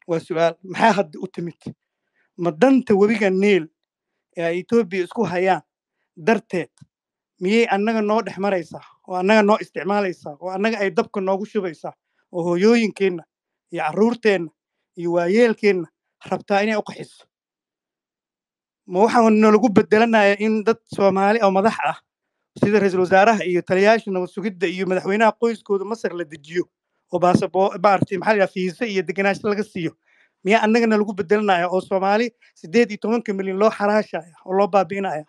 waa su-aal maxaa hadda u timid ma danta webiga niil ee ay etoobiya isku hayaan darteed miyay annaga noo dhex maraysaa oo annaga noo isticmaalaysaa oo annaga ay dabka noogu shubaysaa oo hooyooyinkeenna iyo carruurteenna iyo waayeelkeenna rabtaa inay u qaxiso ma waxaa nalagu bedelanayaa in dad soomaali oo madax ah sida ra-iisul wasaaraha iyo taliyayaasha nabad sugidda iyo madaxweynaha qoyskooda masar la dejiyo oo baasabo maaragtay maxaa la yidhaha fiise iyo degenaansho laga siiyo miyaa annagana lagu bedelanaya oo soomaali siddeed iyo tobanka milyan loo xaraashaya oo loo baabi'inaya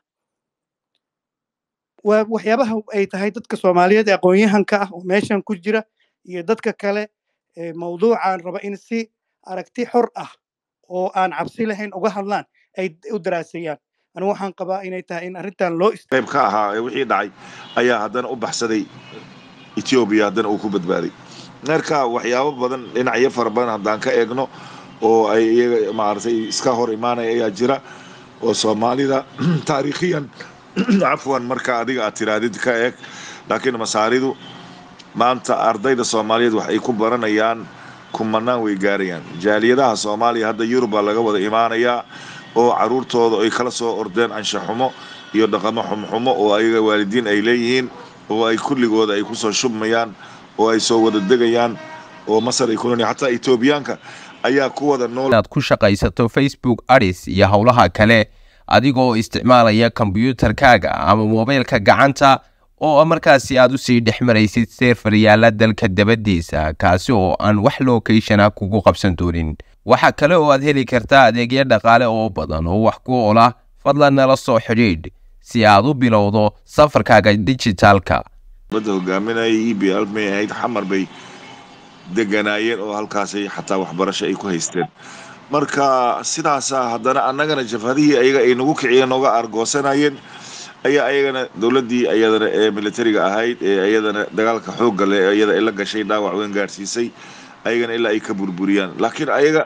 waa waxyaabaha ay tahay dadka soomaaliyeed ee aqoon-yahanka ah oo meeshan ku jira iyo dadka kale ee mawduucan raba in si aragti xor ah oo aan cabsi lahayn uga hadlaan ay u daraaseeyaan anigu waxaan qabaa inay tahay in arrintan loo ist qayb ka ahaa ee wixii dhacay ayaa haddana u baxsaday etoobiya haddana uu ku badbaaday marka waxyaabo badan dhinacyo fara badan haddaan ka eegno oo ay iyaga maaragtay iska hor imaanaya ayaa jira oo soomaalida taariikhiyan cafwan marka adiga aad tiraadid ka eeg laakiin masaaridu maanta ardayda soomaaliyeed wax ay ku baranayaan kumanaan way gaarayaan jaaliyadaha soomaaliya hadda yurub baa laga wada imaanayaa oo caruurtooda ay kala soo ordeen anshaxumo iyo dhaqamo xumxumo oo ayaga waalidiin ay leeyihiin oo ay kulligooda ay kusoo shubmayaan oo ay soo wada degayaan oo masar ay ku nool xataa etoobiyaanka ayaa ku wada nool inaad ku shaqaysato facebook adis iyo howlaha kale adigoo isticmaalaya kombiyuutarkaaga ama moobaylka gacanta oo markaasi aad usii dhex maraysid seerfar yaala dalka dabadiisa kaasi oo aan wax lookeyshana kugu qabsan doonin waxaa kale oo aad heli kartaa adeegyo dhaqaale oo badan oo wax ku ola fadlan nala soo xidhiidh si aad u bilowdo safarkaaga dijitaalka badda hogaaminaya e b l may ahayd xamar bay deganaayeen oo halkaasay xataa waxbarasho ay ku haysteen marka sidaasa haddana annagana jabhadihii ayaga ay nagu kiciyeen nooga argoosanayeen ayaa ayagana dowladdii ayadana ee militariga ahayd ee ayadana dagaalka xoogga leh ee iyada ay la gashay dhaawac weyn gaadhsiisay ayagana ilaa ay ka burburiyaan laakiin ayaga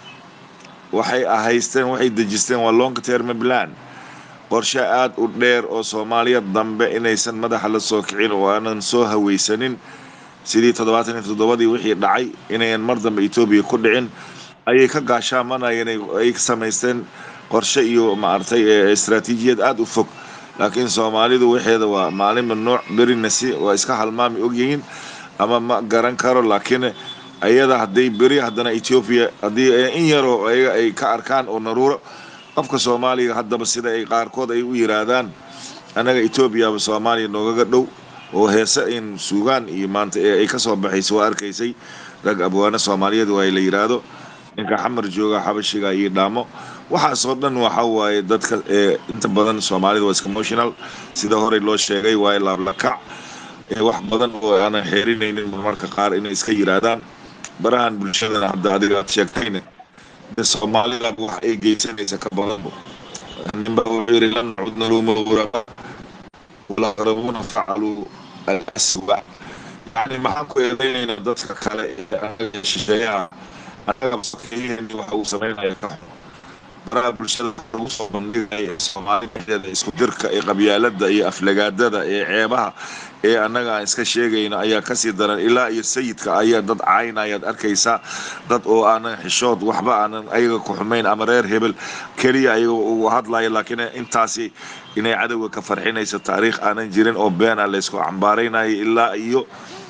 waxay haysteen waxay dejisteen waa long term plan qorshe aad u dheer oo soomaaliya dambe inaysan madaxa la soo kicin oo aanan soo hawaysanin sidii toddobaatan iyo toddobadii wixii dhacay inayan mar dambe etoobiya ku dhicin ayay ka gaashaamanayeen ay samaysteen qorshe iyo maaragtay istaraatiijiyad aad u fog laakiin soomaalidu waxeeda waa maalinba nooc berinasi waa iska halmaami ogyihiin ama ma garan karo laakiin ayada hadday beri haddana etoobiya haddii in yaroo ayaga ay ka arkaan oo naruuro qofka soomaaliga haddaba sida ay qaarkood ay u yiraahdaan annaga etoobiyaba soomaaliya noogaga dhow oo heese in suugaan iyo maanta ee ay ka soo baxaysa waa arkaysay rag abwaano soomaaliyeed waa la yidhaahdo ninka xamar jooga xabashiga iyo dhaamo waxaasoo dhan waxa waaye dadka inta badan soomaalida waa iskamotional sida horey loo sheegay waaye laablakac wax badan oo aanan xeerinaynin marmarka qaar inay iska yiraahdaan barahan bulshadana hadda adiga aad sheegtayne soomaalida wax ay geysanaysa ka badanbo ninba wuxuu yidhi lan nacudna luuma uraba walaqrabuuna facaluu alaswa yani maxaan ku eedaynaynaa dadka kale ee anaga shisheeyaha annaga masakiyiheeni waxa uu samaynaya ka xun baraha bulshada lagu soo bandhigaya soomaali dhexdeeda isku dirka ee qabyaalada iyo aflagaadada ee ceebaha ee annaga aan iska sheegayno ayaa kasii daran ilaa iyo sayidka ayaa dad caynayaad arkaysaa dad oo aanan xishood waxba aanan ayaga ku xumayn ama reer hebel keliya ayaga uu hadlaya laakiin intaasi inay cadowga ka farxinayso taariikh aanan jirin oo beena laysku cambaaraynayo ilaa iyo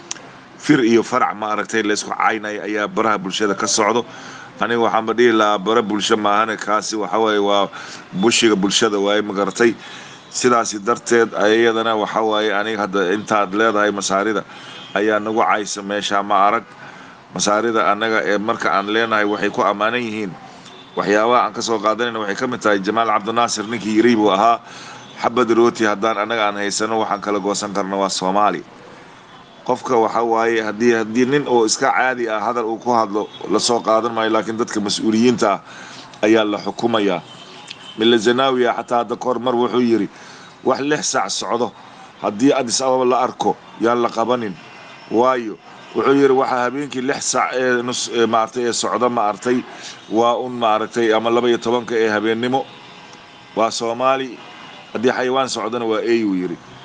fir iyo farac maaragtay laysku caynayo ayaa baraha bulshada ka socdo aniga waxaanba dhihi lahaa bara bulsho maahane kaasi waxawaaye waa bushiga bulshada waaye magaratay sidaasi darteed iyadana waxawaaye aniga hadda intaad leedahay masaarida ayaa nagu caysa meesha ma arag masaarida annaga ee marka aan leenahay waxay ku ammaanan yihiin waxyaabaha aan ka soo qaadanayna waxay ka mid tahay jamaal cabdinaasir ninkii yiri buu ahaa xabad rooti haddaan annaga aan haysano waxaan kala goosan karna waa soomaali qofka waxa waaye haddii haddii nin oo iska caadi ah hadal uu ku hadlo lasoo qaadan maayo laakiin dadka mas-uuliyiinta ah ayaa la xukumayaa mille zanawiya xataa hadda kahor mar wuxuu yidhi wax lix saac socdo haddii adis ababa la arko yaan la qabanin waayo wuxuu yidhi waxaa habeenkii lix saac ee nus maaragtay ee socdo maaragtay waa un maaragtay ama laba iyo tobanka ee habeennimo waa soomaali haddii xayawaan socdona waa eeyuu yidhi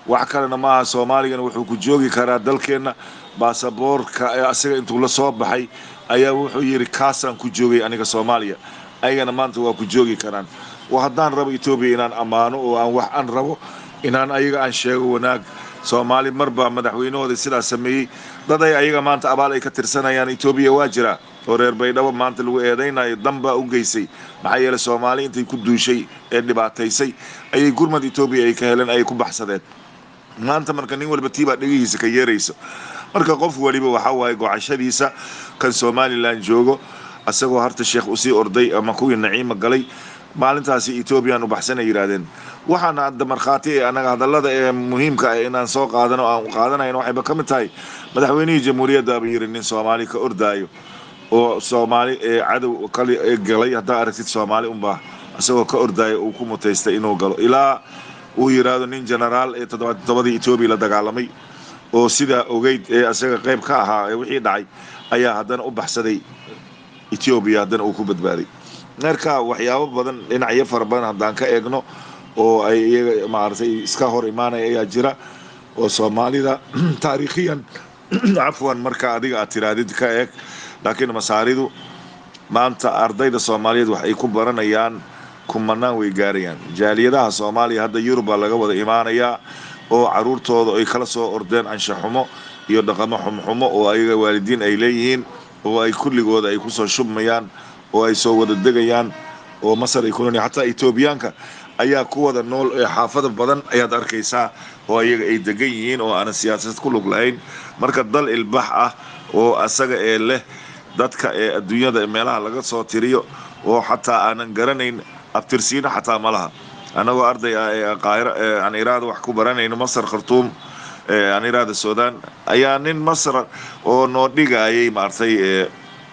wax kalena maaha soomaaligana wuxuu ku joogi karaa dalkeenna baasaboorka ee asaga intuu la soo baxay ayaa wuxuu yidhi kaasaan ku joogay aniga soomaaliya ayagana maanta waa ku joogi karaan wa haddaan rabo etoobiya inaan ammaano oo aan wax aan rabo inaan ayaga aan sheego wanaag soomaali marbaa madaxweynahooda sidaas sameeyey dad ay ayaga maanta abaal ay ka tirsanayaan etoobiya waa jiraa oo reer baydhabo maanta lagu eedaynayo danbaa u geysay maxaa yeeley soomaali intay ku duushay ee dhibaataysay ayay gurmad etoobiya ay ka heleen ayay ku baxsadeen maanta marka nin walba tiibaa dhegihiisa ka yeerayso marka qof waliba waxaa waaye gocashadiisa kan somalilan joogo asagoo harta sheekh usii orday ama kuwii naciima galay maalintaasi etoobiyaan u baxsanay yidhaahdeen waxaana hadda markhaati ee annaga hadallada ee muhiimka ah inaan soo qaadano aan qaadanayno waxayba ka mid tahay madaxweynihii jamhuuriyaddaaba yidhi nin soomaali ka ordaayo oo soomaali ee cadow kali ee galay haddaa aragtid soomaali unbaa isagoo ka ordaayo uu ku mutaystay inuu galo ilaa uu yidhaahdo nin genaraal ee toddobadii etoobiya la dagaalamay oo sidaa ogeyd ee isaga qayb ka ahaa ee wixii dhacay ayaa haddana u baxsaday etoobiya haddana uu ku badbaaday marka waxyaabo badan dhinacyo fara badan haddaan ka eegno oo ay iyaga maaragtay iska hor imaanaya ayaa jira oo soomaalida taariikhiyan cafwan marka adiga aad tiraadid ka eeg laakiin masaaridu maanta ardayda soomaaliyeed wax ay ku baranayaan kumanaan way gaarayaan jaaliyadaha soomaaliya hadda yurub baa laga wada imaanayaa oo caruurtooda ay kala soo ordeen anshaxumo iyo dhaqamo xumxumo oo ayaga waalidiin ay leeyihiin oo ay kulligooda ay kusoo shubmayaan oo ay soo wada degayaan oo masar ay ku nool xataa etoobiyaanka ayaa ku wada nool ee xaafada badan ayaad arkaysaa oo ayaga ay degan yihiin oo aanan siyaasad ku lug lahayn marka dal ilbax ah oo asaga ee leh dadka ee adduunyada meelaha laga soo tiriyo oo xataa aanan garanayn abtirsiino xataa ma laha annagoo arday ah ee qaahiro ee aan iraada wax ku baranayno masar khartuum ee aan iraada suudaan ayaa nin masar oo noo dhigayay maaragtay ee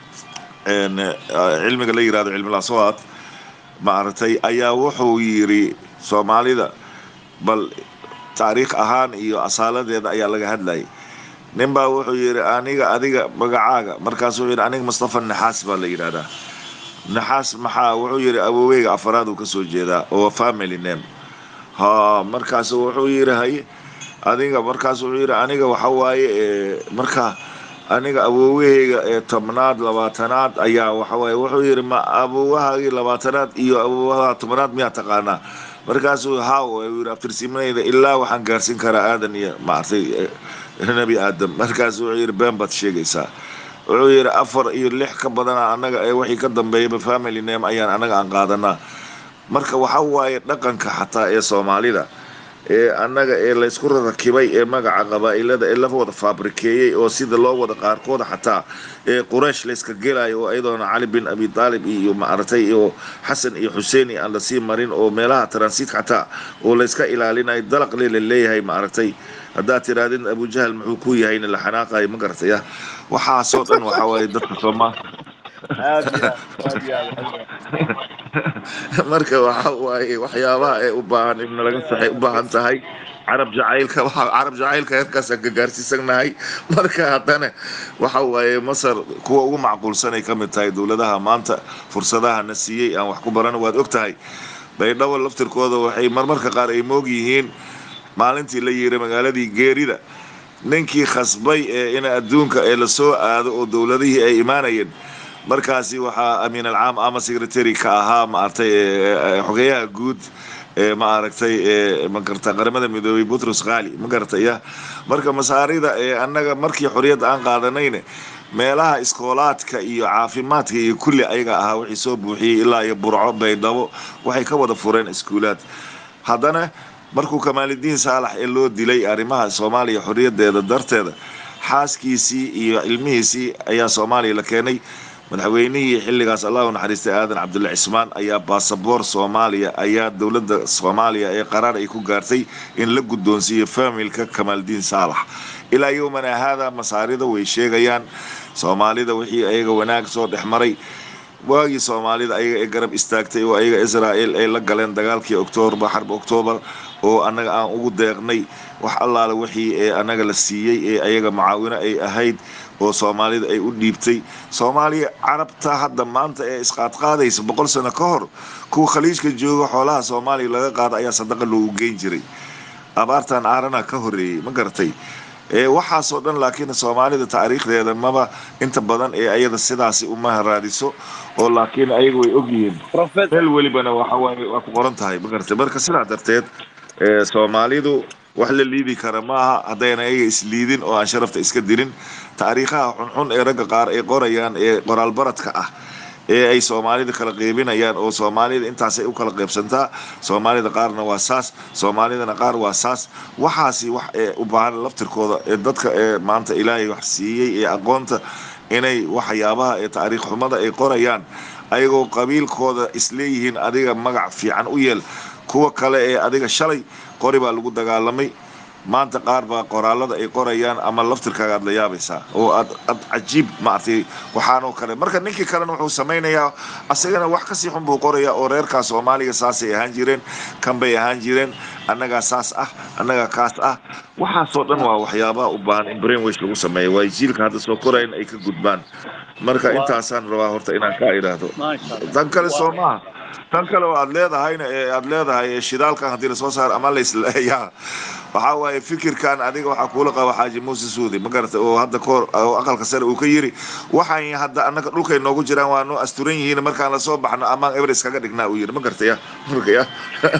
een cilmiga la yirahdo cilmi laswaad maaragtay ayaa wuxuu yidhi soomaalida bal taariikh ahaan iyo asaaladeeda ayaa laga hadlayay nin baa wuxuu yidhi aniga adiga magacaaga markaasuu yidhi aniga mustafa naxaas baa la yidhahdaa naxaas maxaa wuxuu yidhi awoweyga afaraad uu ka soo jeedaa oo family name ha markaasu wuxuu yidhi haye adiga markaas wuxuu yidhi aniga waxa waaye marka aniga awowahayga ee tobnaad labaatanaad ayaa waxawaaye wuxuu yidhi ma awowahaagii labaatanaad iyo awowaha tobnaad miyaa taqaanaa markaasuu haw yidhi abtirsiimanayda ilaa waxaan gaarsiin karaa aadan iyo maartay nebi aadam markaas wuxuu yidhi been baad sheegaysaa wuxuu yidhi afar iyo lix ka badana annaga ee wixii ka dambeeyaba family name ayaan annaga aan qaadanaa marka waxa waaye dhaqanka xataa ee soomaalida ee annaga ee laysku rakibay ee magaca qabaa'ilada ee la wada faabrikeeyey oo sida loo wada qaarkooda xataa ee quraysh layska gelayo oo ayadoona cali bin abi taalib iyo maaragtay iyo xasan iyo xuseen iyo aan lasii marin oo meelaha transit xataa oo layska ilaalinayo dalaqle la leeyahay maaragtay haddaad tirahdin abujahal muxuu ku yahayna la xanaaqayo ma garataya waxaasoo dhan waxaa waaye dadka soomaal aad iyo aad aad iyo aad marka waxa waaye waxyaabaha ee u baahan in laga saxay u baahan tahay carab jacaylka waxa carab jacaylka heerkaasaan ka gaarsiisanahay marka haddana waxa waaye masar kuwa ugu macquulsan ay ka mid tahay dowladaha maanta fursadaha na siiyey aan wax ku barano waad og tahay baydhabo laftirkooda waxay marmarka qaar ay moog yihiin maalintii la yihi magaaladii geerida ninkii khasbay ee in adduunka ee lasoo aado oo dowladihii ay imaanayeen markaasi waxaa amiin alcaam ama secretary ka ahaa maaragtay xogeyaha guud ee maaragtay magarata qaramada midoobay butros khali ma garataya marka masaarida ee annaga markii xorriyadda aan qaadanayne meelaha iskoolaadka iyo caafimaadka iyo kulli ayaga ahaa wixii soo buuxiyey ilaa iyo burco baydhabo waxay ka wada fureen iskuulaad haddana markuu kamaalidiin saalax ee loo dilay arrimaha soomaaliya xorriyaddeeda darteeda xaaskiisii iyo ilmihiisii ayaa soomaaliya la keenay madaxweynihii xilligaas allah u naxariistay aadan cabdulle cismaan ayaa baasaboor soomaaliya ayaa dowladda soomaaliya ee qaraar ay ku gaartay in la guddoonsiiyo faamilka kamaaldiin saalax ilaa yowmana haada masaarida way sheegayaan soomaalida wixii ayaga wanaag soo dhex maray waagii soomaalida ayaga ee garab istaagtay oo ayaga israa'el ay la galeen dagaalkii oktoobar xarb oktoobar oo annaga aan ugu deeqnay wax allaale wixii ee annaga la siiyey ee ayaga macaawino ay ahayd oo soomaalida ay u dhiibtay soomaaliya carabta hadda maanta ee isqaadqaadaysa boqol sano ka hor kuwa khaliijka jooga xoolaha soomaaliya laga qaada ayaa sadaqa loogu geyn jiray abaartan aarana ka horreeyey ma garatay ee waxaasoo dhan laakiin soomaalida taariikhdeeda maba inta badan ee ayada sidaasi uma raadiso oo laakiin ayaga way ogyihiin professor meel welibana waxa waaye waa ku qoran tahay ma garatay marka sidaa darteed ee soomaalidu wax la liidi kara maaha haddayna ayaga isliidin oo aan sharafta iska dilin taariikhaha xunxun ee ragga qaar ay qorayaan ee qoraalbaradka ah ee ay soomaalida kala qeybinayaan oo soomaalida intaasay u kala qeybsantaa soomaalida qaarna waa saas soomaalidana qaar waa saas waxaasi wax ee u baahan laftirkooda ee dadka ee maanta ilaahay wax siiyey ee aqoonta inay waxyaabaha ee taariikh xumada ay qorayaan ayagoo qabiilkooda isleeyihiin adiga magac fiican u yeel kuwa kale ee adiga shalay qori baa lagu dagaalamay maanta qaar baa qoraalada ay qorayaan ama laftirkaaga aad la yaabaysaa oo aad aad cajiib maaragtay waxaanoo kale marka ninkii kalena wuxuu samaynayaa asagana wax kasii xun buu qorayaa oo reerkaa soomaaliga saasay ahaan jireen kan bay ahaan jireen annagaa saas ah annagaa kaas ah waxaasoo dhan waa waxyaabaha u baahan in brainwash lagu sameeyo waa jiilka hadda soo korayan ay ka gudbaan marka waa intaasaan rabaa horta inaan kaa idhaahdo maasha allah tan kale waa soo maaha tan kale oo aad leedahayna ee aad leedahay ee shidaalkan haddii lasoo saaro ama laisleeyaa waxaa waaye fikirkan adiga waxaa kuula qaba xaaji muuse suudi ma garata oo hadda kahor oo aqalka sare uu ka yiri waxaan hadda annaga dhulkay noogu jiraan waa noo asturan yihiin markaan lasoo baxno amaan everest kaga dhignaa uu yiri ma garata ya marka ya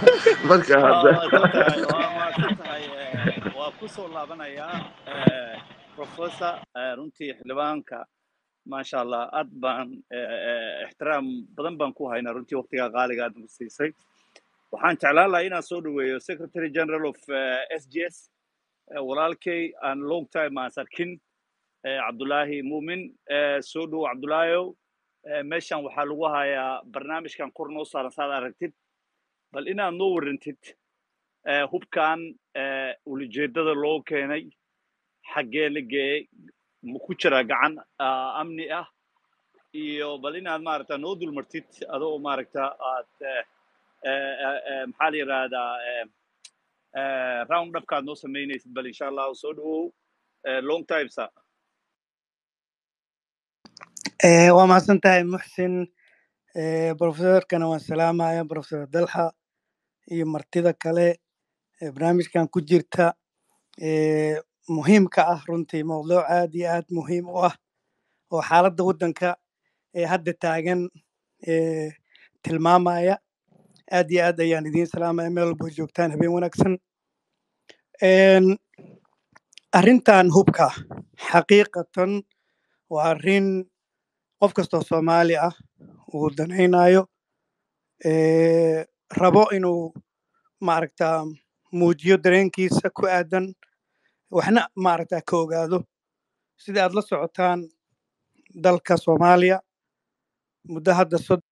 marka waa hadda mahadsan tahay waa mahadsan tahay eh, waa ku soo laabanayaa eh, professor eh, runtii xildhibaanka maasha allah aad baan eh, eh, ixtiraam badan baan ku haynaa runtii waqtigaa qaaliga aad nagu siisay waxaan jeclaan lahaa inaan soo dhaweeyo secretary general of eh, s g s eh, walaalkay aan long time aan sarkin eh, cabdulaahi muumin eh, soo dhow cabdulaahiyow eh, meeshan waxaa lagu hayaa barnaamijkan kor noo saaran saad aragtid bal inaad noo warrantid eh, hubkan eh, ulajeedada loo keenay xaggee la geeyey ma ku jira gacan ah, amni ah iyo bal inaad maaragta noo dulmartid adoo maaragta aad eh, eh, eh, eh, maxaa la yidhaahdaa eh, eh, round upkaad noo samaynaysid bal insha allahu soo dhawow eh, long time sa Eh, waa mahadsan tahay muxsin Eh, profesorkana waan salaamaya profesor dalxa iyo martida kale ee barnaamijkan ku jirta eh, muhiimka ah runtii mowduuc aad iyo aad muhiim u ah oo xaaladda waddanka ee hadda taagan eh, tilmaamaya aad iyo aad ayaan idiin salaamaya meel walbo joogtaan habeen wanaagsan En, arrintan hubka xaqiiqatan waa arrin qof kastoo soomaali ah uu danaynayo eh, rabo inuu maaragta muujiyo dareenkiisa ku aadan waxna maaragta ka ogaado sida aad la socotaan dalka soomaaliya muddo hadda sod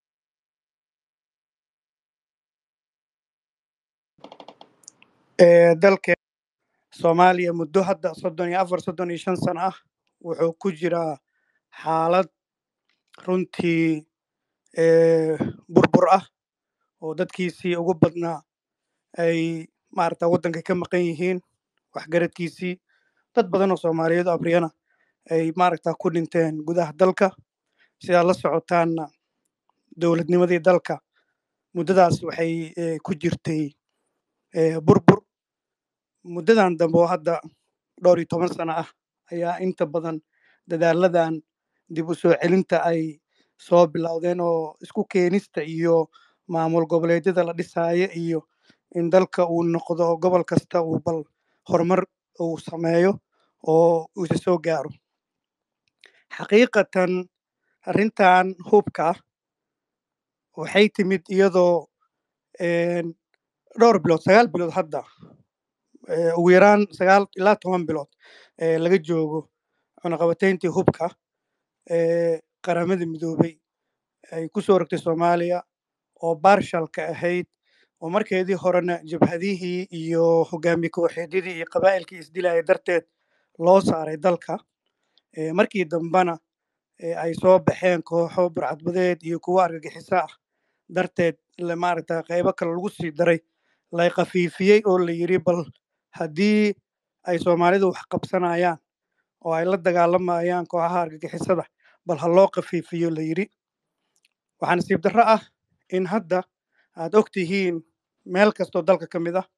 eh, dalka soomaaliya muddo hadda soddon iyo afar soddon iyo shan sano ah wuxuu ku jiraa xaalad runtii eh, burbur ah oo dadkiisii ugu badnaa ay maaragta waddanka ka maqan yihiin waxgaradkiisii dad badan oo soomaaliyeed oo abriyana ay maaragta ku dhinteen gudaha dalka sidaad la socotaanna dowladnimadii dalka muddadaas waxay eh, ku jirtay eh, burbur muddadan dambe oo hadda dhowr iyo toban sano ah ayaa inta badan dadaaladan dib u soo celinta ay soo bilowdeen oo isku keenista iyo maamul goboleedyada la dhisaayo iyo in dalka uu noqdo gobol kasta uu bal horumar uu sameeyo oo uu isa soo gaaro xaqiiqatan arrintan hubka ah waxay timid iyadoo en, dhowr bilood sagaal bilood hadda eh, ugu yaraan sagaal ilaa toban bilood eh, laga joogo cunaqabatayntii hubka ee qaramada midoobay ay ku soo rogtay soomaaliya oo barshalka ahayd oo markeedii horena jabhadihii iyo hogaamiye kooxeedyadii iyo qabaa'ilkii isdilaya darteed loo saaray dalka Eh, markii dambena eh, ay soo baxeen kooxo burcadbadeed iyo kuwo argagixiso ah darteed la maaragta qaybo kale lagu sii daray lay khafiifiyey oo la yiri bal haddii ay soomaalidu wax qabsanayaan oo ay la dagaalamayaan kooxaha argagixisada bal ha loo khafiifiyo la yiri waxaa nasiib darro ah in hadda aad og tihiin meel kastoo dalka ka mid ah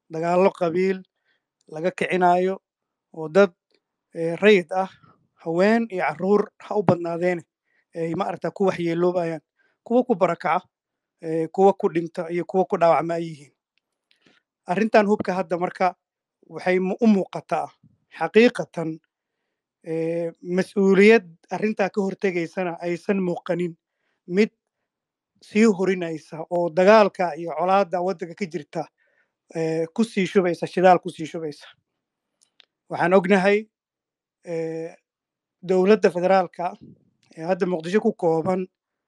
dagaallo qabiil laga kicinayo oo dad eh, rayid ah haween iyo carruur ha u badnaadeene ay maaragta ku waxyeeloobayaan kuwa ku barakaca eh, kuwa ku dhinta iyo kuwa ku dhaawacma ay yihiin arrintan hubka hadda marka waxay mu- u muuqataa xaqiiqatan eh, mas-uuliyad arrintaa ka hortegaysana aysan muuqanin mid sii horinaysa oo dagaalka iyo colaadda waddanka ka jirta eh, ku sii shubaysa shidaal ku sii shubaysa waxaan ognahay eh, dowladda federaalka ee hadda muqdisho ku kooban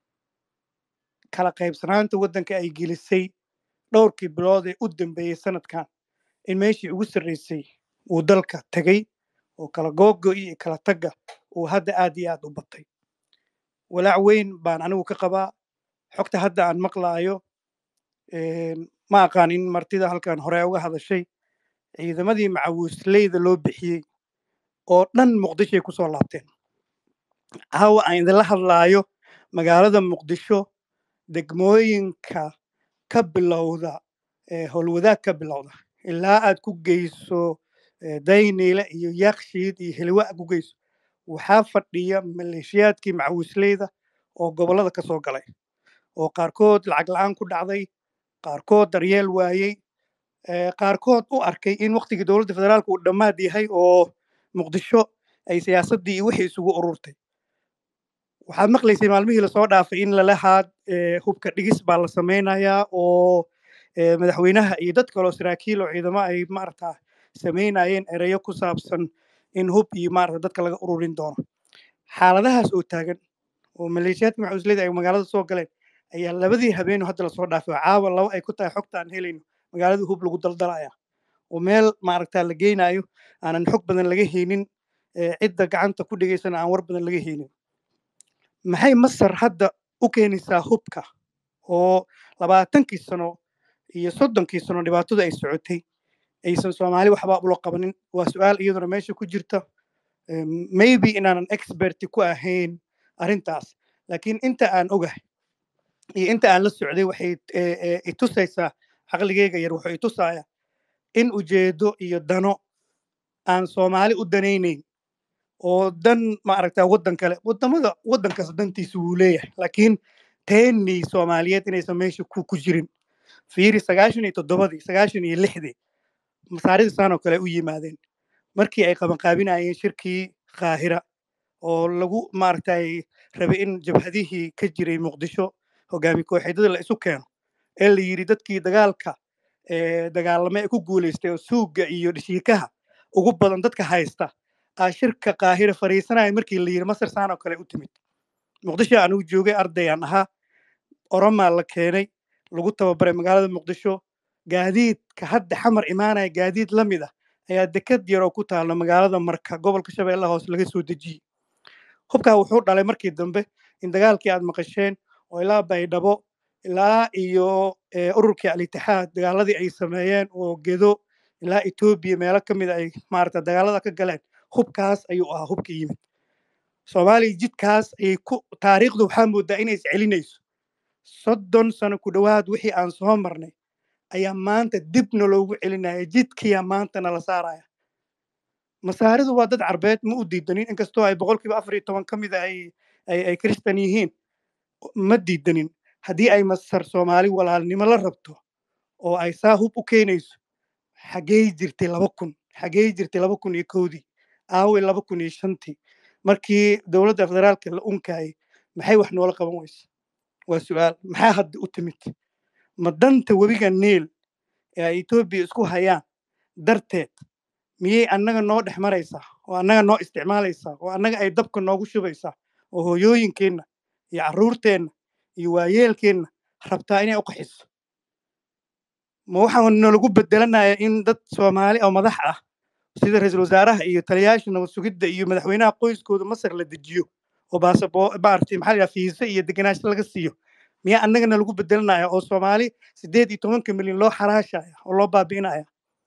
kala qaybsanaanta waddanka ay gelisay dhowrkii bilood ee u dambeeyey sanadkan in meeshii ugu sarreysay uu dalka tegey oo kala googo iyo kala tagga uu hadda aad iyo aad u batay walaac weyn baan anigu ka qabaa xogta hadda aan maqlaayo een, ma aqaan in martida halkan hore uga hadashay ciidamadii macawiisleyda loo bixiyey oo dhan muqdishoay ku soo laabteen caawa aan idinla hadlaayo magaalada muqdisho degmooyinka ka bilowda ee howlwadaag ka bilowda ilaa aad ku geyso eh, dayniile iyo yakshiid iyo heliwa aad ku geyso waxaa fadhiya maleeshiyaadkii macawiisleyda oo gobollada ka soo galay oo qaarkood lacag la'aan ku dhacday qaarkood daryeel waayey eh, qaarkood u arkay in waqtigii dowladda federaalka uu dhammaad yahay oo muqdisho ay siyaasaddii iyo wixii isugu ururtay waxaad maqlaysay maalmihii lasoo dhaafay in lalahaad eh, hubka dhigis baa la samaynayaa oo eh, madaxweynaha iyo dad kaloo saraakiil oo ciidamo ay maarata samaynayeen ereyo ku saabsan in hub iyo maarata dadka laga ururin doono xaaladahaas oo taagan oo maleeshiyaadka macawisleyda ay magaalada soo galeen ayaa labadii habeenoo hadda lasoo dhaafay oo caawa laba ay ku tahay xogta aan helayno magaalada hub lagu daldalaya oo meel maaragta la geynayo aanan xog badan laga haynin eh, cidda gacanta ku dhigaysana aan war badan laga haynin maxay masar hadda u keenaysaa hubka oo labaatankii sano iyo soddonkii sano dhibaatadu ay socotay aysan soomaali waxba ula qabanin waa su-aal iyaduna meesha ku jirta Em, maybe inaanan expert ku ahayn arrintaas laakiin inta aan ogahay iyo inta aan la socday waxay eh, eh, itusaysaa caqligeyga yar wuxuu itusaya in ujeedo iyo dano aan soomaali u danaynayn oo dan maaragta waddan kale waddamada waddankaas dantiisa wuu leeyahay laakiin teennii soomaaliyeed inaysan meesha ku ku jirin fiiri sagaashan iyo toddobadii sagaashan iyo lixdii masaarida saan oo kale u yimaadeen markii ay qabanqaabinayeen shirkii qaahira oo lagu maaragtay rabay in jabhadihii ka jiray muqdisho hogaami kooxeedyada la isu keeno ee la yidhi dadkii dagaalka ee dagaalame ee ku guulaystay oo suugga iyo dhishiikaha ugu badan dadka haysta aa shirka qaahira fariisanaya markii la yidhi masar saan oo kale u timid muqdisho anugu joogay ardayaan ahaa oromaa la keenay lagu tababaray magaalada muqdisho gaadiidka hadda xamar imaanaya gaadiid la mid ah ayaa dekad yar oo ku taalla magaalada marka gobolka shabeellaha hoose laga soo dejiyey hubkaa wuxuu dhalay markii dambe in dagaalkii aad maqasheen oo ilaa baydhabo ilaa iyo eh, ururkii al-itixaad dagaaladii ay sameeyeen oo gedo ilaa etoobiya meelo ka mid ay maarata dagaalada ka galeen hubkaas ayuu ahaa hubka yimid soomaaliya jidkaas ayay ku taariikhdu waxaa moodaa inay iscelinayso soddon sano ku dhowaad wixii aan soo marnay ayaa maanta dibna loogu celinaya jidkiyaa maanta nala saaraya masaaridu waa dad carbeed ma u diidanin inkastoo ay boqolkiiba afar iyo toban ka mid a ay ay ay kristan yihiin ma diidanin haddii ay masar soomaali walaalnimo la rabto oo ay saa hub u keenayso xaggey jirtay laba kun xaggey jirtay laba kun iyo kowdii aaway laba kun iyo shantii markii dowladda federaalka la unkayay maxay wax noola qaban weyse waa su-aal maxaa hadda u timid ma danta webiga niil ee ay etoobiya isku hayaan darteed miyay annaga noo dhex maraysaa oo annaga noo isticmaalaysaa oo annaga ay dabka noogu shubaysaa oo hooyooyinkeenna iyo carruurteenna iyo waayeelkeenna rabtaa inay u qaxiso ma waxaan nalagu bedelanaya in dad soomaali oo madax ah sida ra-iisul wasaaraha iyo taliyaasha nabad sugidda iyo madaxweynaha qoyskooda masar la dejiyo oo baasabo maaragtay maxaa la yidhaha fiise iyo degenaansho laga siiyo miyaa annagana lagu bedelanaya oo soomaali siddeed iyo tobanka milyan loo xaraashaya oo loo baabi'inaya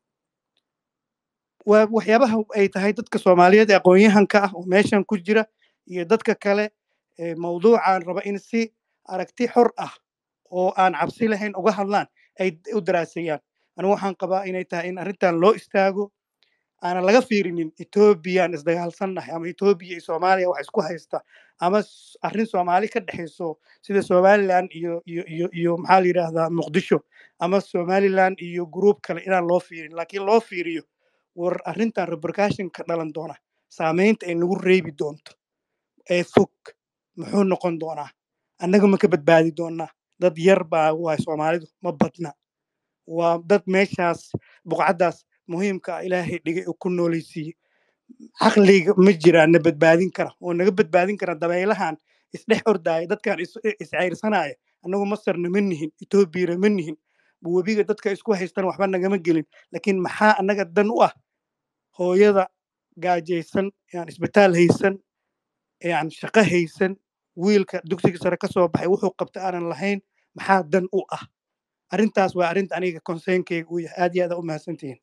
waa waxyaabaha ay tahay dadka soomaaliyeed ee aqoon-yahanka ah oo meeshan ku jira iyo dadka kale ee mawduucan raba in si aragti xor ah oo aan cabsi lahayn uga hadlaan ay u daraaseeyaan anigu waxaan qabaa inay tahay in arrintan loo istaago aanan laga fiirinin ethoobiyan isdagaalsannahay ama ethoobiya iyo soomaaliya wax isku haysta ama s- arrin soomaali ka dhexayso sida somaliland iyo iyo iyo iyo maxaa la yidhaahdaa muqdisho ama somaliland iyo group kale inaan loo fiirin laakiin loo fiiriyo war arrintan repercussion ka dhalan doona saameynta ay nagu reebi doonto ee fog muxuu noqon doonaa annaga ma ka badbaadi doonaa dad yar baa waay soomaalidu ma badna waa dad meeshaas buqcaddaas muhiimka ah ilaahay dhigay oo ku noolaysiiyey caqliga ma jiraan na badbaadin kara oo naga badbaadin kara dabaylahan isdhex ordaaya dadkan is- iscayrsanaya annagu masarna ma nihin etoobiyana ma nihin webiga dadka isku haystan waxba nagama gelin laakiin maxaa annaga dan u ah hooyada gaajaysan yaan isbitaal haysan yaan shaqo haysan wiilka dugsiga sare ka soo baxay wuxuu qabta aanan lahayn maxaa dan u ah arrintaas waa arrinta aniga conseynkeyga uu yahay aad iyo aad aa u mahadsantihiin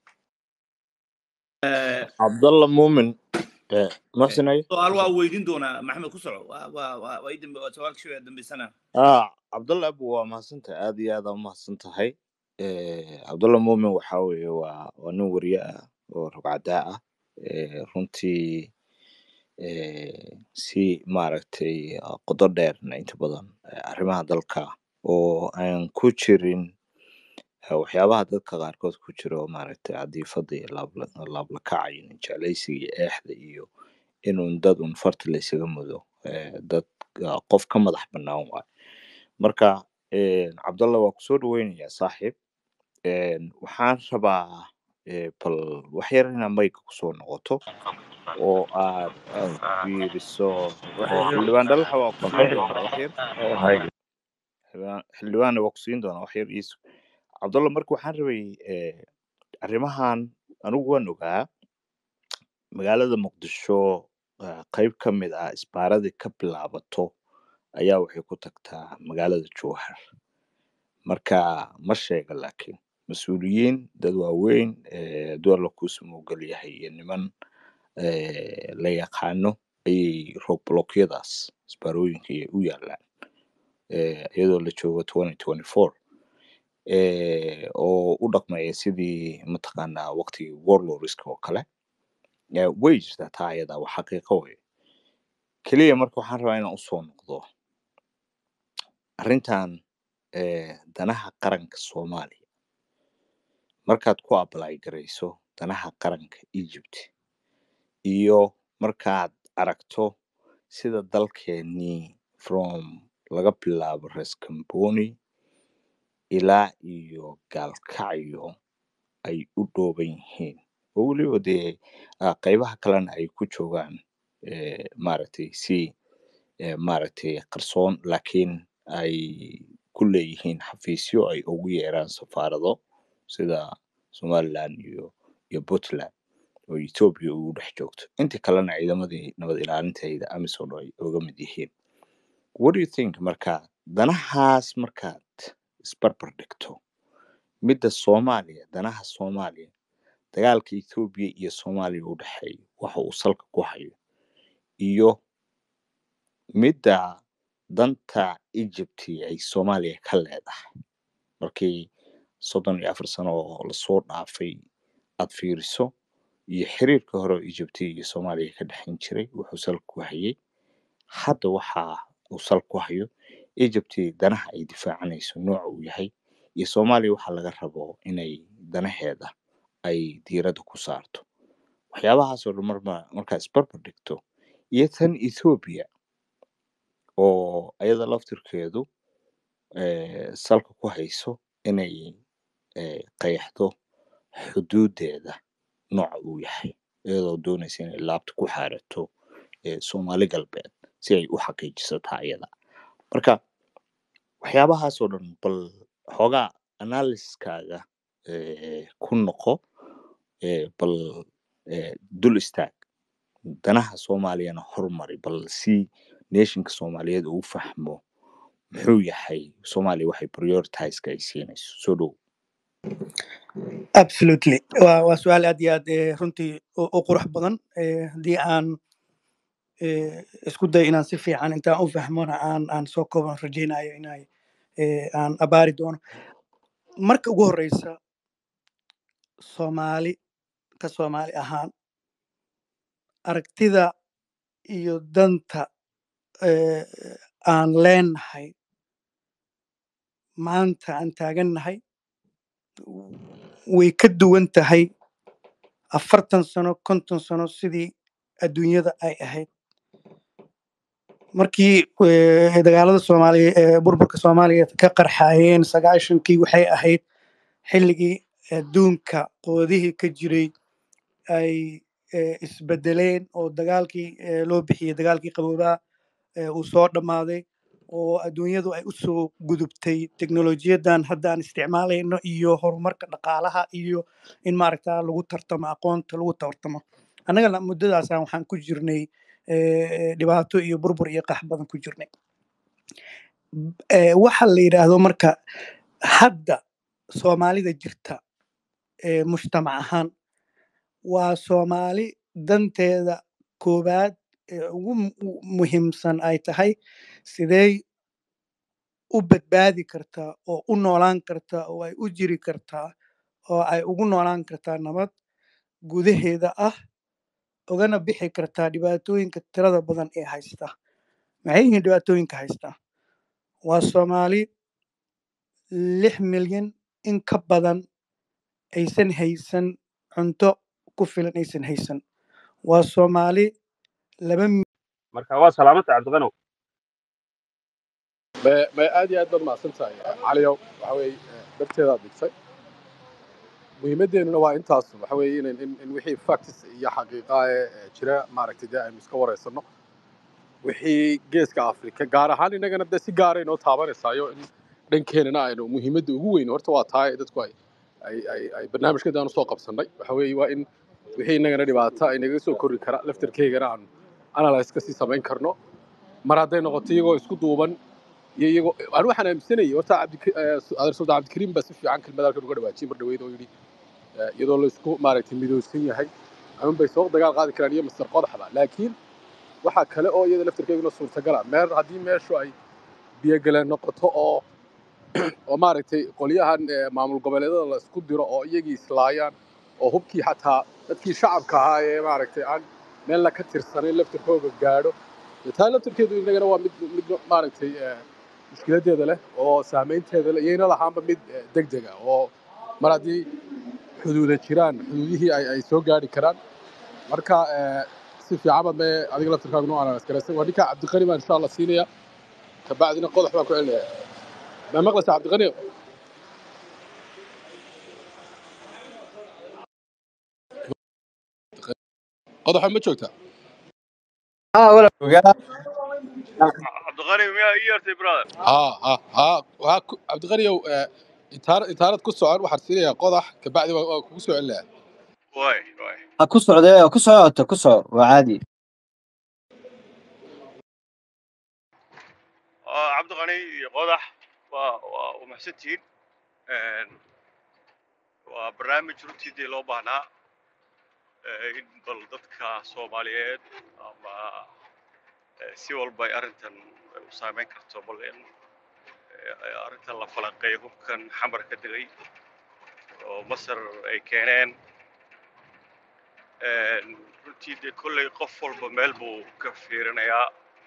cabdalla muumin eh, muxsin aye su-aal waa weydiin doonaa maxamed ku soco waa waa waa waa ii dambe waa su-aal shii dambeysana ah cabdalla abu waa mahadsantahay aad iyo aad aa umahadsan tahay Eh, cabdalla muumin waxa weeye waa waa nin wariye ah oo rugcadaa ah Eh, runtii eh, si maaragtay ah, qodo dheerna inta badan eh, arrimaha dalka oo aan ku jirin eh, waxyaabaha dadka qaarkood ku jira oo maaragtay cadiifada iyo laabla- laablakaca iyo ninjeclaysiga iyo eexda iyo inun dad un farta la isaga mudo eh, dad ah, qof ka madax bannaan waay marka eh, cabdalla waa kusoo dhaweynayaa saaxiib Eh, waxaan rabaa eh, bal wax yar inaad mayga kusoo noqoto oo aad aad fiiriso oo xildhibaan dhalaxa waa ku siin doonaa wax yar xildhibaan xildhibaanna waa ku siin doonaa wax yar iisu cabdalla marka waxaan rabay eh, arrimahan anigu waan ogaa magaalada muqdisho eh, qayb ka mid ah isbaaradii ka bilaabato ayaa waxay ku tagtaa magaalada jowhar marka ma sheega laakiin mas-uuliyiin dad waaweyn eh, duwar la kuusumowgal yahay iyo niman eh, la yaqaano ayay roog blokyadaas isbaarooyinka ay u yaalaan eh, iyadoo la joogo 2024 eh, oo u dhaqmaya sidii mataqaanaa waqtigii warlordska oo kale Eh, way jirtaa taa ayada waa xaqiiqo wey keliya marka waxaan rabaa inaan usoo noqdo arrintan eh, danaha qaranka soomaaliya markaad ku apply garayso danaha qaranka egypt iyo markaad aragto sida dalkeenii from laga bilaabo res camboni ilaa iyo gaalkacyo ay u dhooban yihiin oo weliba dee ah, qaybaha kalena ay ku joogaan eh, maaragtay si eh, maaragtay qarsoon laakiin ay ku leeyihiin xafiisyo ay ugu yeeraan safaarado sida somaliland iyo iyo puntland oo ethiopia ugu dhex joogto inta kalena ciidamadii nabad ilaalintayda amisom ay uga mid yihiin what do you think marka danahaas markaad isbarbar dhigto midda soomaaliya danaha soomaaliya dagaalka ethiopia iyo soomaaliya u dhexeeya waxa uu salka ku hayo iyo midda danta egypt ay soomaaliya ka leedahay markii soddon iyo afar sano oo lasoo dhaafay aad fiiriso iyo xiriirka hore oo egypt iyo soomaaliya ka dhexin jiray wuxuu salka ku hayay hadda waxa uu salka ku hayo egypt danaha ay difaacanayso nooca uu yahay iyo soomaaliya waxa laga rabo inay danaheeda ay diiradda ku saarto waxyaabahaasoo dhan marma markaa isbarbar dhigto iyo tan ethiopia oo ayada laftirkeedu eh, salka ku hayso inay eh, qeexdo xuduudeeda nooca uu yahay iyadoo doonaysa inay laabta ku xaarato eh, soomaali galbeed si ay u xaqiijisataa ayada marka waxyaabahaasoo dhan bal xoogaa analysiskaaga eh, ku noqo eh, bal eh, dul istaag danaha soomaaliyana hormari bal si nationka soomaaliyeed uu fahmo muxuu yahay soomaaliya waxay prioritizeska ay siinayso soo dhow absolutely waa waa su-aal aad iyo aad eh, runtii u u qurux badan Eh, haddii aan eh, isku dayo inaan si fiican intaan u fahmona aan aan soo kooban rajaynayo inay eh, aan abaari doono marka ugu horeysa soomaali ka soomaali ahaan aragtida iyo danta eh, aan leenahay maanta aan taagannahay way ka duwan tahay afartan sano konton sano sidii adduunyada ay ahayd markii eh, dagaalada soomaaliya ee burburka soomaaliya ka qarxayeen sagaashankii waxay ahayd xilligii adduunka qoodihii ka jiray ay eh, isbedeleen oo dagaalkii eh, loo bixiyey dagaalkii qaboobaa eh, uu soo dhammaaday oo adduunyadu ay u soo gudubtay teknolojiyadan hadda aan isticmaalayno iyo horumarka dhaqaalaha iyo in maaragta lagu tartamo aqoonta lagu tartamo annagana muddadaasaan waxaan ku jirnay eh, dhibaato iyo burbur iyo qax badan ku jirnay Eh, waxa la yidhaahdo marka hadda soomaalida jirta ee mujtamac ahaan waa soomaali danteeda koowaad ee ugu mu- muhiimsan ay tahay sidee u badbaadi kartaa oo u noolaan kartaa oo ay u jiri kartaa oo ay ugu noolaan kartaa nabad gudaheeda ah ugana bixi kartaa dhibaatooyinka tirada badan ee haysta maxay yihiin dhibaatooyinka haysta waa soomaali lix milyan in ka badan aysan haysan cunto ku filan aysan haysan waa soomaali laba marka waa salaamata cabdiqanow ma ma aad iyo aad baad mahadsan tahay caliyow waxa weeye eh, darteedaad dhigtay muhiimadeennuna waa intaas waxa weeye in in in wixii facts iyo xaqiiqa ee eh, jira maaragtay dee aynu iska wareysanno wixii geeska afrika gaar ahaan innagana dee si gaara inoo taabanaysaayo in dhankeenana aynu muhiimadda ugu weyn horta waa tahay dadku ay ay ay ay barnaamijkeeda aan usoo qabsannay waxa weeye waa in wixii innagana dhibaata ay naga soo korri kara laftarkeygana aan analyse ka sii samayn karno mar hadday noqoto iyagoo isku duuban iyo iyagoo aan waxaan aaminsanayay horta cabdi adeer sultaan cabdikariim baa si fiican kelmada halkan uga dhawaajiyay mar dhaweyd oo yidhi eh, iyadoo la isku maaragtay midowsan yahay ama bay soo dagaal qaadi karaan iyo master qodaxba laakiin waxaa kale oo iyada laftarkeeduna suurtagala meer haddii meeshu ay biyogaleen noqoto oo oo maaragtay qolyahan eh, maamul goboleedada la isku diro oo iyagii islaayaan oo hubkii xataa dadkii shacabka ahaa ee maaragtay aan meel la ka tirsanayn laftarkooga gaadho dee taa laftarkeedu innagana waa mid mid maaragtay eh, mushkiladeeda leh oo saameynteeda leh iyayna lahaanba mid eh, degdeg ah oo mar haddii xuduuda jiraan xuduudihii ay ay soo gaadhi karaan marka eh, si fiican ba mee adiga laftarkaaga noo analyse garaysan waa ninka cabdiqani baan insha allah siinaya kabacdina qodax baan ku celinaya ma maqlaysa cabdiqani qodaxa ma joogta ها ولا وقال cabdiqani miyaa ii yartay brother ها ها ها ها ku- cabdiqaniyow eh, intaana intaanad ku socon waxaan siinayaa qodax kabacdi waa waa kugu soo celinaya way way ها كسر ده كسر كسر وعادي Ah, cabdiqani iyo qodax waa waa waa mahadsantihiin Een, waa barnaamij runtii dee loo baahnaa eh, in bal dadka soomaaliyeed ama eh, si walba ay arrintan u saameyn karto bal in eh, arrintan la falanqeeyo hubkan xamar ka degay oo masar ay keeneen Een, runtii dee kolley qof walba meel buu ka fiirinayaa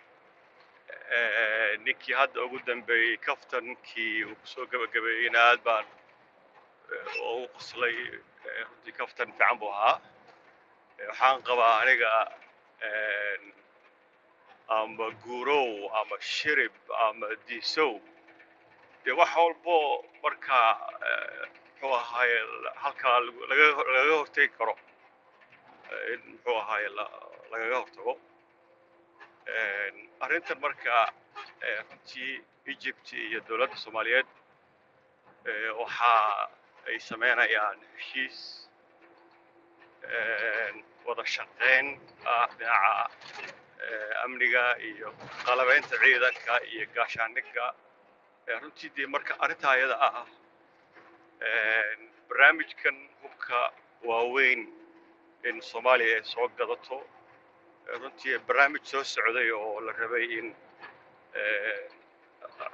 Eh, ninkii hadda ugu dambeeyey kaftankii uu kusoo gabagabeeyeyna aad baan eh, ugu qoslay Eh, runtii kaftan fiican buu ahaa Eh, waxaan qabaa aniga een, ama guurow ama shirib ama diisow dee wax walbo markaa eh, muxuu ahaaye la- halkaa lagu- laga lagaga hortegi karo eh, in muxuu ahaaye la- lagaga hortago Een, arrintan marka eh, runtii egypt iyo dowladda soomaaliyeed eh, waxa ay sameynayaan heshiis een, wada shaqayn ah dhinaca eh, amniga iyo qalabeynta ciidanka iyo gaashaandhigga Eh, runtii dee marka arrintaa ayada ah een, barnaamijkan hubka waaweyn in soomaaliya ay soo gadato Eh, runtii barnaamij soo socday oo la rabay in eh,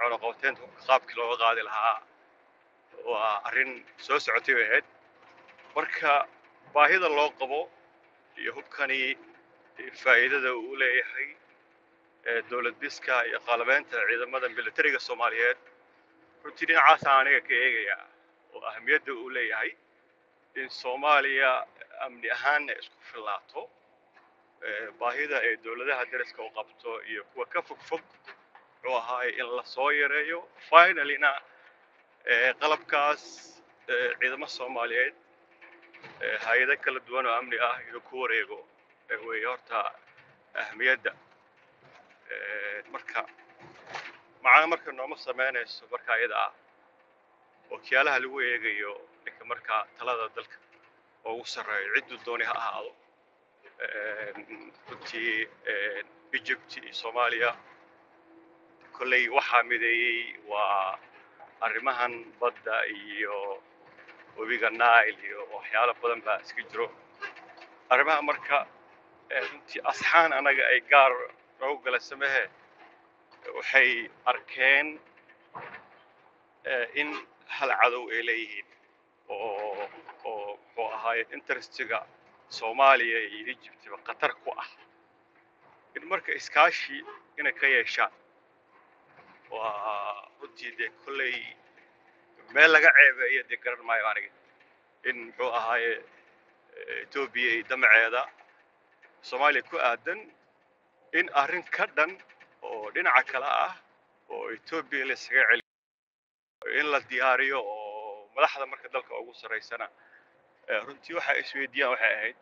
cunaqabateynta hubka qaabkii looga qaadi lahaa waa arrin soo socotay bay ahayd marka baahida loo qabo iyo hubkani faa'iidada uu leeyahay ee dowlad dhiska iyo qaalabeynta ciidamada militariga soomaaliyeed runtii dhinacaasaan aniga ka eegayaa oo ahamiyadda uu leeyahay in soomaaliya amni ahaanna isku fillaato ee baahida ay dowladaha dariska u qabto iyo kuwa ka fog fog muxuu ahaay in la soo yareeyo finalyna ee qalabkaas ee ciidamo soomaaliyeed ee hay-ado kala duwan oo amni ah inuu ku wareego ee weeye horta ahmiyadda Ee, marka macana marka nooma sameynayso marka iyada ah wakiyaalaha lagu eegayo ninka markaa talada dalka oo ugu sarreeyo cidduu dooni ha ahaado Een, runtii een, egypt iyo soomaaliya kolley waxaa mideeyey waa arrimahan badda iyo webiga nile iyo waxyaalo badan baa iska jiro arrimaha marka ee, runtii asxaan anaga ay gaar noogu gala samehe waxay arkeen ee, in hal cadow ay leeyihiin oo oo muxuu ahaaye interestiga soomaaliya iyo egyptba khatar ku ah in marka iskaashi inay ka yeeshaan waa runtii dee kolley meel laga ceebeeyo dee garan maayo aniga in muxuu ahaaye eh, etoobiya iyo damaceeda soomaaliya ku aadan in arrin ka dhan oo dhinaca kale ah oo etoobiya la isaga celiyo in la diyaariyo oo madaxda marka dalka ugu sarreysana eh, runtii waxa ay isweydiiyaan waxay ahayd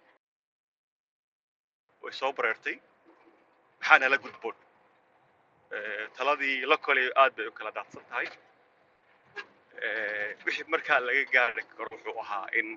way soo bareertay maxaana la gudboon Eh, taladii la kolay aad bay u kala daadsan tahay Eh, wixii markaa laga gaari karo wuxuu ahaa in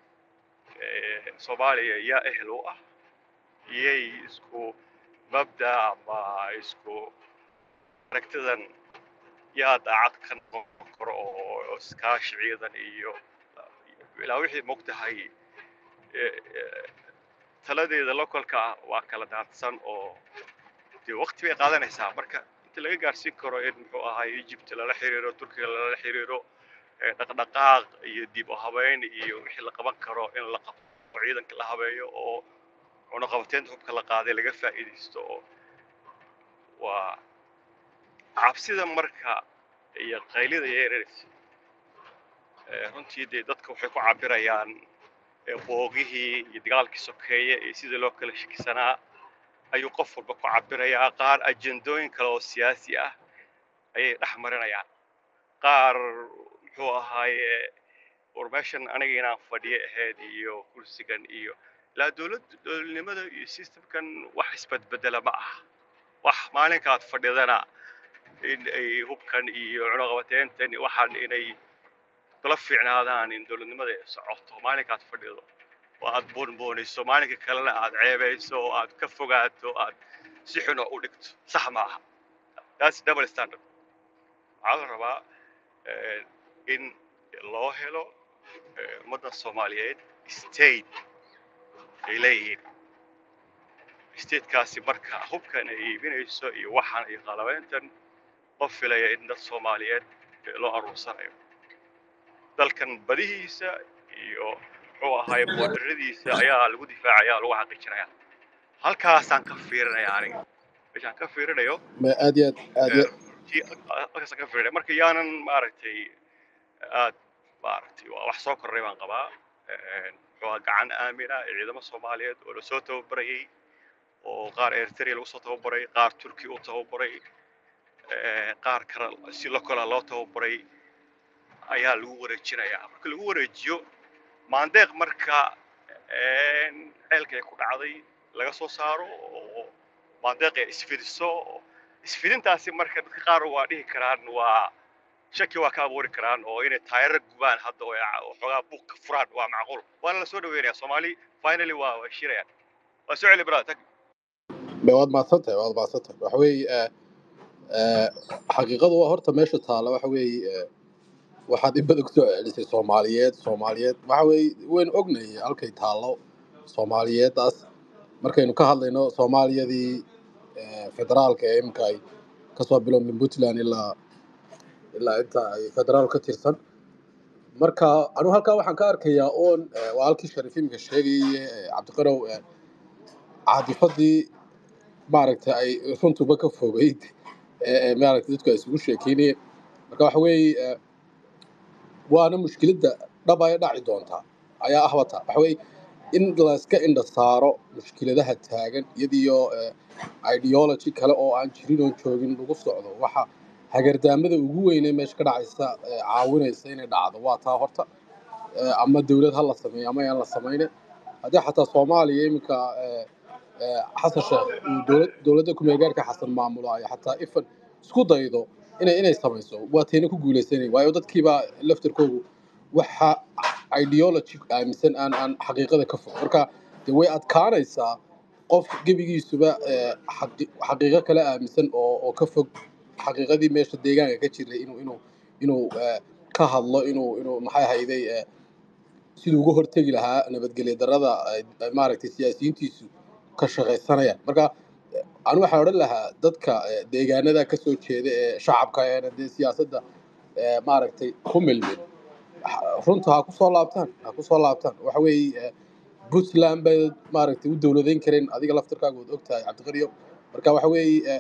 eh, soomaaliya yaa ehel u ah iyay isku mabda ama isku aragtidan yaa daacad ka noqon karo oo oo iskaashi ciidan iyo ilaa wixii mogtahay eh, eh, taladeeda localka ah waa kala daadsan oo dee waqti bay qaadanaysaa marka inta laga gaarsiin karo in muxuu ahaay egypt lala xiriiro turkiga lala xiriiro eh, dhaqdhaqaaq iyo dib u habeyn iyo wixii la qaban karo in la qabto oo ciidanka la habeeyo oo cunaqabateynta hubka la qaaday laga faa'iidaysto oo waa cabsida marka iyo qaylida yeeraraysa Eh, runtii dee dadka waxay ku cabirayaan eh, boogihii iyo dagaalkii sokeeye iyo sidii loo kala shakisanaa ayuu qof walba ku cabirayaa qaar ajendooyin kale oo siyaasi ah ayay dhex marinayaan qaar muxuu ahaaye war meeshan aniga inaan fadhiyo ahayd iyo kursigan iyo ilaa dowlad dowladnimada iyo systemkan wax isbedbedela ma aha wax maalinkaad fadhidana in ay hubkan iyo cunaqabateyntan iyo waxaan inay kula fiicnaadaan in dowladnimada ay socoto maalinkaad fadhido oo aad boonboonayso maalinka kalena aad ceebayso oo aad ka fogaato aad si xun oo u dhigto sax ma aha that's double standard waxaa la rabaa eh, in loo helo eh, ummadda soomaaliyeed state ay leeyihiin statekaasi marka hubkan ay iibinayso iyo waxaan iyo qalabeyntan qof filaya in dad soomaaliyeed eh, loo aruursanayo dalkan badihiisa iyo muxuu ahaay boodaradiisa ayaa lagu difaacaya lagu xaqiijinaya halkaasaan ka fiirinaya aniga meeshaan ka fiirinayo ma aad iyo aad aad iyo runtii halkaasaan ka fiirinaya marka yaanan maaragtay aad maaragtay waa wax soo korray baan qabaa muxuu ahaa gacan aamina ee ciidamo soomaaliyeed oo lasoo tababarayay oo qaar eritrea lagu soo tababaray qaar turki u tababaray eh, qaar kale si lokola loo tababaray ayaa lagu wareejinayaa marka lagu wareejiyo maandeeq marka een, ceelka ay ku dhacday laga soo saaro oo maandeeq ay isfidiso isfidintaasi marka dadka qaar waa dhihi karaan waa shaki waa ka abuuri karaan oo inay taayaro gubaan hadda oo ay ca- oo xoogaa buuq ka furaan waa macquul waana la soo dhaweynaya soomaali finally waa waa shirayaan waa soo celi brother tag ma waad mahadsan tahay waad mahadsan tahay waxa weeye eh, eh, xaqiiqadu waa horta meesha taalla waxa weeye eh, waxaad in badan kusoo celisay soomaaliyeed soomaaliyeed waxa weeye waynu ognahay halkay taallo soomaaliyeeddaas markaynu ka hadlayno soomaaliyadii eh, federaalka ee imika ay kasoo bilowmin puntland ilaa ilaa inta ay federaal ka tirsan marka anigu halkaa waxaan ka arkayaa oon eh, waa halkii sharifiimka sheegayay eh, cabdiqarow eh, caadifadii maaragtay ay runtuba ka fogeyd ee ee maaragtay dadku ay isugu sheekeynayeen marka waxa weeye eh, waana mushkiladda dhab ay dhaci doontaa ayaa ah wata waxa weeye in layska indha saaro mushkiladaha taagan iyadiyo eh, ideology kale oo aan jirin oon joogin lagu socdo waxa hagardaamada ugu weyn ee meesha ka dhacaysa eh, caawinaysa inay dhacdo waa taa horta eh, ama dowlad ha la sameeyo ama aan la samaynin haddii xataa soomaaliya iminka eh, eh, xasan sheekh uu dowlad dowladda kumeelgaarka xasan maamulaayo xataa ifan isku daydo inay inay samayso waa tayna ku guuleysanay waayo dadkiibaa laftarkoogu waxa ideology aaminsan aan aan xaqiiqada ka fog marka de way adkaanaysaa qof gebigiisuba eh, xaqi- xaqiiqo kale aaminsan oo oo ka fog xaqiiqadii meesha deegaanka ka jiray inuu inuu inuu eh, ka hadlo inuu inuu maxay hayday eh, siduu uga hortegi lahaa nabadgelyo darrada ay ay maaragtay siyaasiyiintiisu ka shaqaysanayaan marka eh, anu waxaan odhan lahaa dadka eh, deegaanada ka soo jeeda ee shacabka eena dee siyaasadda eh, maaragtay ku milmin ha- runta ha ku soo laabtaan ha ku soo laabtaan waxa weeye eh, puntland bay maaragtay u dowladayn kareen adiga laftarkaaga waad ogtahay cabdiqariyo marka waxa weeye eh,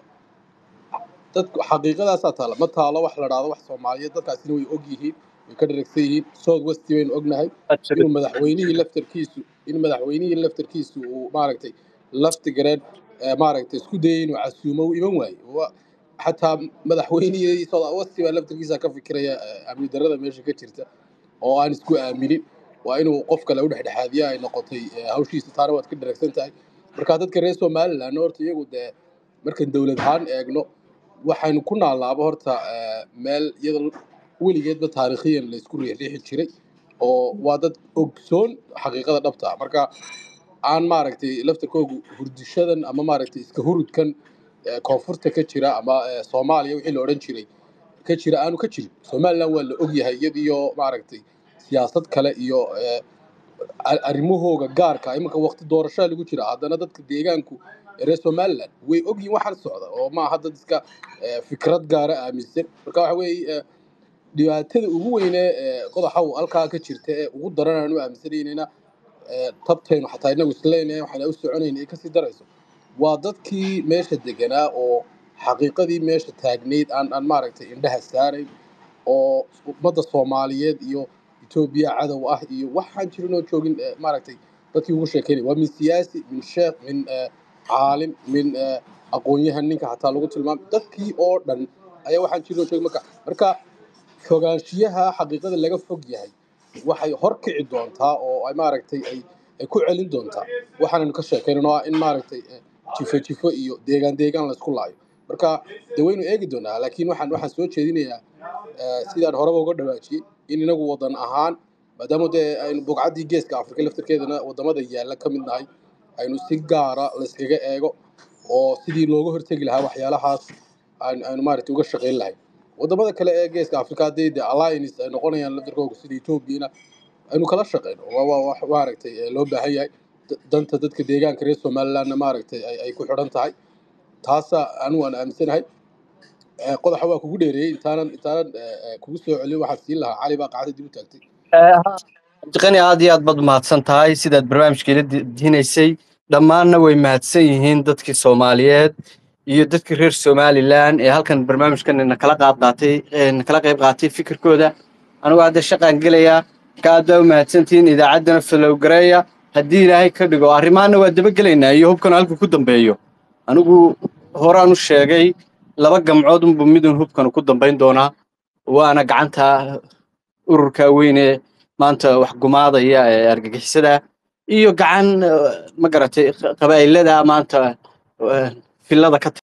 dadku xaqiiqadaasaa taala ma taalo wax la dhahdo wax soomaaliyeed dadkaasina way og yihiin way ka dharagsan yihiin south west baynu ognahay inuu madaxweynihii laftarkiisu in madaxweynihii laftarkiisu uu maaragtay laftigareen eh, maaragtay isku dayay inuu casuumo uu iman waayo Wa- xataa madaxweynihii south west baa laftarkiisa ka fikiraya eh, amni darrada meesha ka jirta oo aan isku aaminin waa inuu qof kale u dhexdhexaadiya ay noqotay eh, hawshiisa taana waad ka dharagsan tahay marka dadka reer somaliland horta iyagu dee markaan dowlad ahaan eegno waxaynu ku naalaaba horta eh, meel iyada weligeedba taariikhiyan la isku riixriixi jiray oo waa dad ogsoon xaqiiqada dhabta ah. marka aan maaragtay laftarkoogu hurdishadan ama maaragtay iska hurudkan eh, koonfurta ka jira ama eh, soomaaliya wixii la odhan jiray ka jira aanu ka jirin somaliland waa la ogyahay iyadiyo maaragtay siyaasad kale iyo eh, a- arrimahooga gaarka ah. iminka waqti doorashaa lagu jira haddana dadka deegaanku ee reer somaliland way ogyihin waxaan socda oo maaha dad iska eh, fikrad gaara aaminsan marka waxa weeye eh, dhibaatada ugu weyne ee qodaxaw halkaa ka jirta ee ugu daran aanu aaminsanaynayna ee tabtaynu xataa inagu isleenahay waxaan u soconayna ay kasii darayso waa dadkii meesha deganaa oo xaqiiqadii meesha taagnayd aan aan maaragtay indhaha saarayn oo ummadda soomaaliyeed iyo etoobiya cadow ah iyo waxaan jirin oo joogin eh, maaragtay dadkii ugu sheekeynaya waa min siyaasi min sheekh min eh, caalim min eh, aqoon-yahan ninka xataa lagu tilmaamay dadkii oo dhan ayaa waxaan jirin oo joogin marka marka fogaanshiyaha xaqiiqada laga fog yahay waxay horkici doontaa oo ay maaragtay ay ay ku celin doontaa waxaanaynu ka sheekaynano ah in maaragtay eh, jifo jifo iyo deegaan deegaan laysku laayo marka de waynu eegi doonaa laakiin waxaan waxaan soo jeedinayaa eh, sidaan horeba uga dhawaajiyey in inagu wadan ahaan maadaama dee aynu bugcaddii geeska afrika laftarkeedana wadamada yaalla ka mid nahay aynu si gaara layskaga eego oo sidii looga hortegi lahaa waxyaalahaas aynu aynu maaragtay uga shaqayn lahayn wadamada kale ee geeska afrika haddii de alliance ay noqonayaan laftarkooga sida etoobiyana aynu kala shaqayno waa waa wax maaragtay eh, loo baahan yahay Da- danta dadka deegaanka reer somalilandna maaragtay ay ay ku xidhan tahay taasa anigu aan aaminsanahay Eh, qodaxa waa kugu dheereeyey intaanan intaanan eh, eh, kugu soo celin waxaan siin lahaa cali baa qacda dib u taagtay cabdiqani aad iyo aad baad mahadsan tahay sidaad barnaamijka ila dihinaysay dhammaanna way mahadsan yihiin dadkii soomaaliyeed iyo dadkii reer somalilan ee halkan barnaamijkan nakala qaad qaatay ee nakala qayb qaatay fikirkooda anigu hadda shaqaan gelayaa ka aad baa u mahadsantihiin idaacaddana falowgareeya haddii ilaahay ka dhigo arrimahanna waa dabagelaynaa iyo hubkan halku ku dambeeyo anigu horaan u sheegay laba gamcood unbu midun hubkan ku dambayn doonaa waana gacanta ururka weyn ee maanta wax gumaadaya ee argagixisada iyo gacan eh, ma garatay qabaa'ilada maanta eh, filada ka